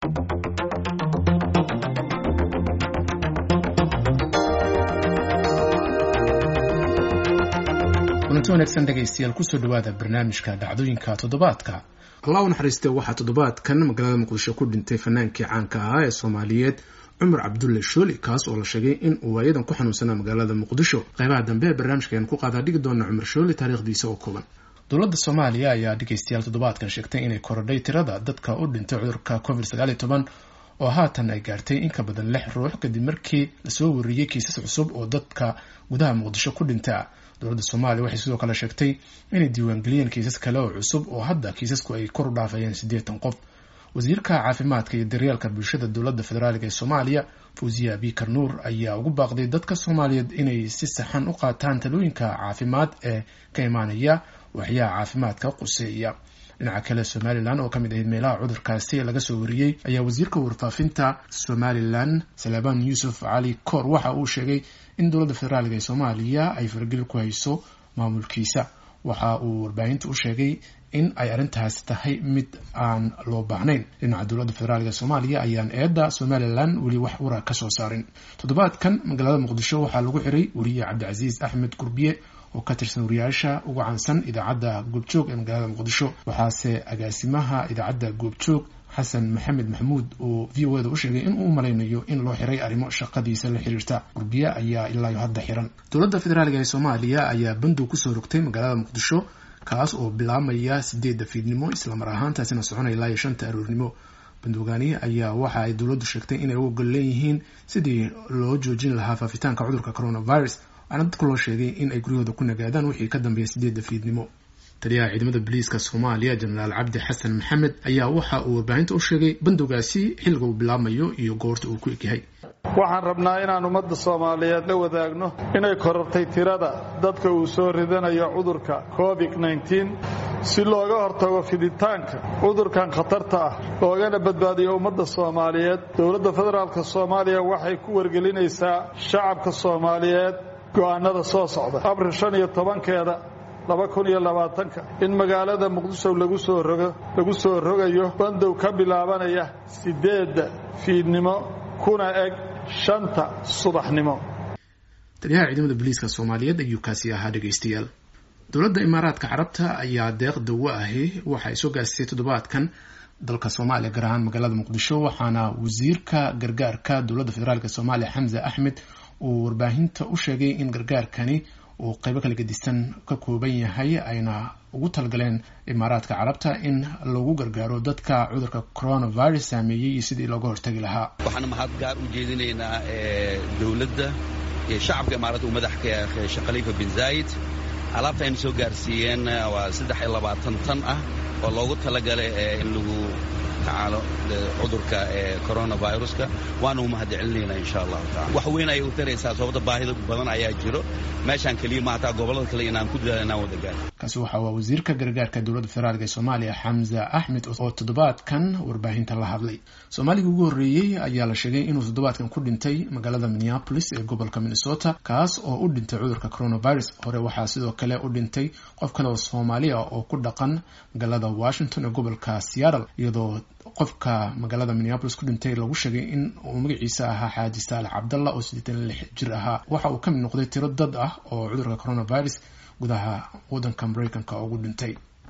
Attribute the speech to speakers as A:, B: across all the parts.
A: kulanti wanaagsan dhegaystayaal kusoo dhawaada barnaamijka dhacdooyinka toddobaadka
B: allah u naxariiste waxaa toddobaadkan magaalada muqdisho ku dhintay fanaankii caanka ahaa ee soomaaliyeed cumar cabdulle shooli kaas oo la sheegay in uu waayadan ku xanuunsanaa magaalada muqdisho qaybaha dambe ee barnaamijka ayaan ku qaadaa dhigi doona cumar shooli taariikhdiisa oo kooban
A: dowladda soomaaliya ayaa dhegaystayaal toddobaadkan sheegtay inay korodhay tirada dadka u dhintay cudurka covid sagaal iyo toban oo haatan ay gaartay in ka badan lix ruux kadib markii lasoo wariyey kiisas cusub oo dadka gudaha muqdisho ku dhinta dowladda soomaaliya waxay sidoo kale sheegtay inay diiwaangeliyeen kiisas kale oo cusub oo hadda kiisasku ay kor u dhaafayeen siddeetan qof wasiirka caafimaadka iyo daryeelka bulshada dowladda federaalk ee soomaaliya fawziya abikar nuur ayaa ugu baaqday dadka soomaaliyeed inay si saxan u qaataan talooyinka caafimaad ee ka imaanaya waxyaha caafimaadka quseeya dhinaca kale somalilan oo kamid ahayd meelaha cudurkaasi laga soo wariyey ayaa wasiirka warfaafinta somalilan salaaban yuusuf cali koor waxa uu sheegay in dowladda federaalk ee soomaaliya ay fargeli ku hayso maamulkiisa waxa uu warbaahinta u sheegay in ay arrintaasi tahay mid aan loo baahnayn dhinaca dowladda federaalk ee soomaaliya ayaan eedda somalilan weli wax wara ka soo saarin toddobaadkan magaalada muqdisho waxaa lagu xiray weriye cabdicasiis axmed gurbiye oo ka tirsan wariyaasha ugu caansan idaacadda goobjoog ee magaalada muqdisho waxaase agaasimaha idaacadda goobjoog xasan maxamed maxamuud oo v o eda u sheegay in uu malaynayo in loo xiray arrimo shaqadiisa la xiriirta gurbiye ayaa ilaayo hadda xiran dowladda federaalk ee soomaaliya ayaa bandow kusoo rogtay magaalada muqdisho kaas oo bilaamaya sideedda fiidnimo islamar ahaantaasina soconaya ilaa iyo shanta aroornimo bandowgaani ayaa waxa ay dowladdu sheegtay inay u ogol leeyihiin sidii loo joojin lahaa faafitaanka cudurka coronavirus waxaana dadka loo sheegay in ay guryahooda ku nagaadaan wixii ka dambeeya sideedda fiidnimo taliyaha ciidamada booliiska soomaaliya jenaraal cabdi xasan maxamed ayaa waxa uu warbaahinta u sheegay bandowgaasi xilliga uu bilaabmayo iyo goorta uu ku egyahay
C: waxaan rabnaa inaan ummadda soomaaliyeed la wadaagno inay korortay tirada dadka uu soo ridanayo cudurka covid-9 si looga hortago fiditaanka cudurkan khatarta ah loogana badbaadiyo ummadda soomaaliyeed dowladda federaalk soomaaliya waxay ku wargelinaysaa shacabka soomaaliyeed go'aanada soo socda abril shan iyo tobankeeda laba kun iyo labaatanka in magaalada muqdisho lagu soo rogo lagu soo rogayo bandow ka bilaabanaya siddeedda fiidnimo kuna eg shanta subaxnimo
B: taliyaha ciidamada booliiska soomaaliyeed ayuu kaasi ahaa dhegaystayaal dowladda imaaraadka carabta ayaa deeq dawo ahi waxa ay soo gaarsiisay toddobaadkan dalka soomaaliya gaar ahaan magaalada muqdisho waxaana wasiirka gargaarka dowladda federaalk soomaaliya xamse axmed uu warbaahinta u sheegay in gargaarkani uu qaybo kala gedisan ka kooban yahay ayna ugu talgaleen imaaraadka carabta in lagu gargaaro dadka cudurka coronavirus saameeyey iyo sidii looga hortagi lahaa
D: waxaan mahad gaar u jeedinaynaa dowladda iyo shacabka imaaraadka uu madax ka yahay sheekh khaliifa bin zaayid alaabta aynu soo gaarsiiyeen waa saddex iyo labaatan tan ah oo loogu talagalay in lagu tacaalo cudurka coronaviruska waana u mahad celinaynaa insha allahu tacala wax weyn ayay u taraysaa sababta baahida badan ayaa jiro meeshaan keliya maataa gobollada kale inaan ku dadaal inaan wada gaar
A: kaasi waxa waa wasiirka gargaarka dowladda federaalk ee soomaaliya xamza axmed oo toddobaadkan warbaahinta la hadlay soomaaliga ugu horreeyey ayaa la sheegay inuu toddobaadkan ku dhintay magaalada minneapolis ee gobolka minnesota kaas oo u dhintay cudurka coronavirus hore waxaa sidoo kale u dhintay qof kale oo soomaaliya oo ku dhaqan magaalada washington ee gobolka seattle iyadoo qofka magaalada minneapolis ku dhintay lagu sheegay in uu magaciisa ahaa xaaji saalax cabdalla oo siddeetan lix jir ahaa waxa uu ka mid noqday tiro dad ah oo cudurka coronavirus gudaha waddanka maraykanka ugu dhintay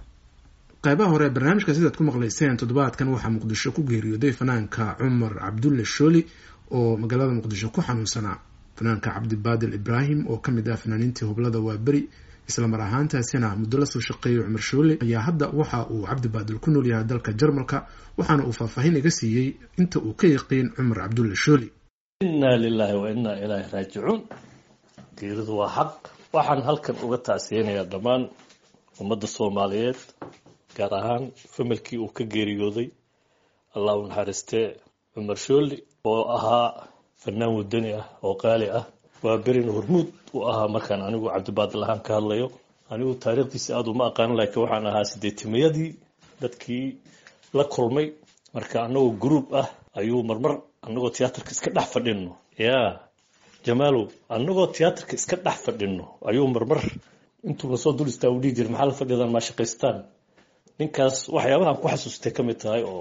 B: qaybaha hore barnaamijka sidaad ku maqlayseen toddobaadkan waxaa muqdisho ku geeriyooday fanaanka cumar cabdulle shooli oo magaalada muqdisho ku xanuunsanaa fanaanka cabdibaadil ibraahim oo ka mid ah fanaaniintii hublada waaberi islamar ahaantaasina muddo la soo shaqeeyay cumar shoole ayaa hadda waxa uu cabdibaadil ku nool yahay dalka jarmalka waxaana uu faahfaahin iga siiyey inta uu ka yaqiin cumar cabdulle shooli
E: innaa lilaahi wa innaa ilaahi raajicuun geeridu waa xaq waxaan halkan uga tacsiyeynayaa dhammaan ummadda soomaaliyeed gaar ahaan familkii uu ka geeriyooday allah u naxariistee cumar shooli oo ahaa fanaan wadani ah oo qaali ah waa berin hormuud u ahaa markaan anigu cabdibaadil ahaan ka hadlayo anigu taariikhdiisa aada uma aqaanin laakiin waxaan ahaa sideetimayadii dadkii la kulmay marka anagoo group ah ayuu marmar anagoo tiyaatarka iska dhex fadhino ya jamaalow anagoo tiyaatarka iska dhex fadhino ayuu marmar intuuna soo dul istaa u dhihi jira maxaa la fadhidan maa shaqaystaan ninkaas waxyaabahan ku xasuustay ka mid tahay oo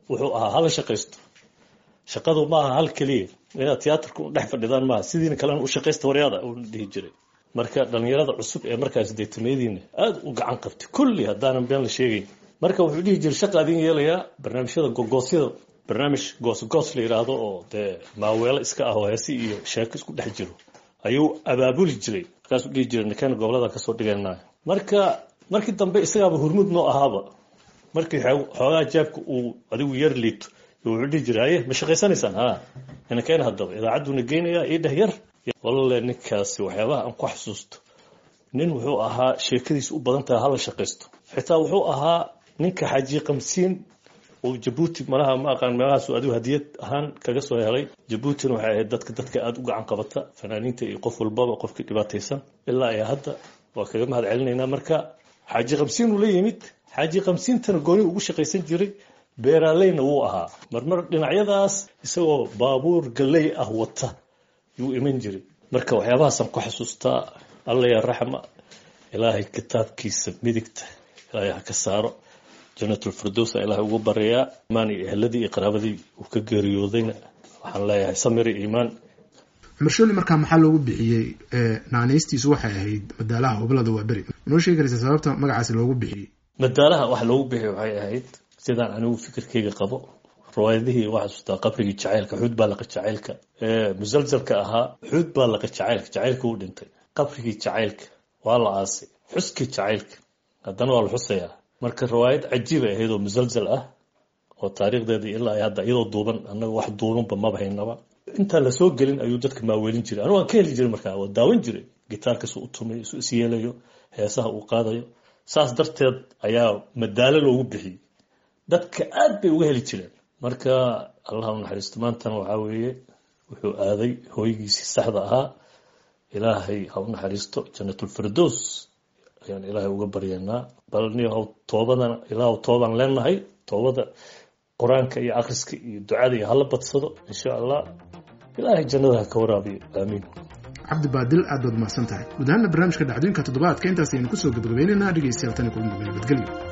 E: wuxuu ahaa hala shaqaysto shaqadu maaha hal keliya inaad tiyaatarka u dhex fadhidaan maaha sidiina kalena u shaqaysta waryaada uu dhihi jiray marka dhallinyarada cusub ee markaas deetameyadiina aada u gacan qabtay kulli haddaanan been la sheegayn marka wuxuu dhihi jiray shaqa adin yeelayaa barnaamijyada gogoosyada barnaamij goosgoos la yidhaahdo oo dee maaweelo iska ah oo heesi iyo sheeko isku dhex jiro ayuu abaabuli jiray markaasuu dhihi jiray ninkan gobolada kasoo dhiganaa marka markii dambe isagaaba hurmud noo ahaaba markii xoogaa jaabka uu adigu yar liito wuxuu dhihi jiray haye ma shaqaysanaysaan ha inankeen haddaba idaacadduna geynayaa ii dheh yar walalle ninkaasi waxyaabaha aan ku xasuusto nin wuxuu ahaa sheekadiisa u badan tahay hala shaqaysto xitaa wuxuu ahaa ninka xaaji qamsiin oo jabuuti malaha ma aqaan meelahaasu adigu hadiyad ahaan kaga soo helay jabuutina waxay ahayd dadka dadka aada u gacan qabata fanaaniinta iyo qof walbaba qofkii dhibaataysan ilaa iyo hadda waa kaga mahad celinaynaa marka xaaji qamsiin uu la yimid xaaji qamsiintana gooni ugu shaqaysan jiray beeraaleyna wuu ahaa marmar dhinacyadaas isagoo baabuur galley ah wata yuu iman jiray marka waxyaabahaasaan ku xasuustaa alla yaa raxma ilaahay kitaabkiisa midigta ilaahay ha ka saaro janatulfirdowsa ilaahay ugu baryayaa imaan iyo ehladii iyo qaraabadii uu ka geeriyoodayna waxaan leeyahay samir iyo iimaan
B: cumar shooli markaa maxaa loogu bixiyey naanaystiisu waxay ahayd madaalaha hoblada waa beri noo sheegi karaysa sababta magacaasi loogu bixiyey
E: madaalaha wax loogu bixiyey waxay ahayd sidaan anigu fikirkayga qabo riwaayadihii waxaa xasuustaa qabrigii jacaylka xuud baa laqa jacaylka musalsalka ahaa xuud baa laqa jacaylka jacaylka uu dhintay qabrigii jacaylka waa la aasay xuskii jacaylka haddana waa la xusayaa marka riwaayad cajiibay ahayd oo musalsal ah oo taariikhdeeda ilaa hadda iyadoo duuban annaga wax duubanba maba haynaba intaan lasoo gelin ayuu dadka maaweelin jiray anigu waan ka heli jiray markaa waa daawan jiray gitaarkasu u tumay isu isyeelayo heesaha uu qaadayo saas darteed ayaa madaalo loogu bixiyey dadka aad bay uga heli jireen marka allah u naxariisto maantana waxaa weeye wuxuu aaday hooygiisii saxda ahaa ilaahay ha u naxariisto janatulfirdows ayaan ilaahay uga baryanaa bal niyahow toobadana ilaahu toobaan leenahay toobada qur-aanka iyo akhriska iyo ducada iyo hala badsado insha allah ilaahay jannada ha ka waraabiyo aamiin
B: cabdi baadil aad baad mahadsan tahay guud ahaana barnaamijka dhacdooyinka toddobaadka intaas aynu kusoo gabagabaynaynaa dhegeystayaal tani kulan dambe nabadgelyo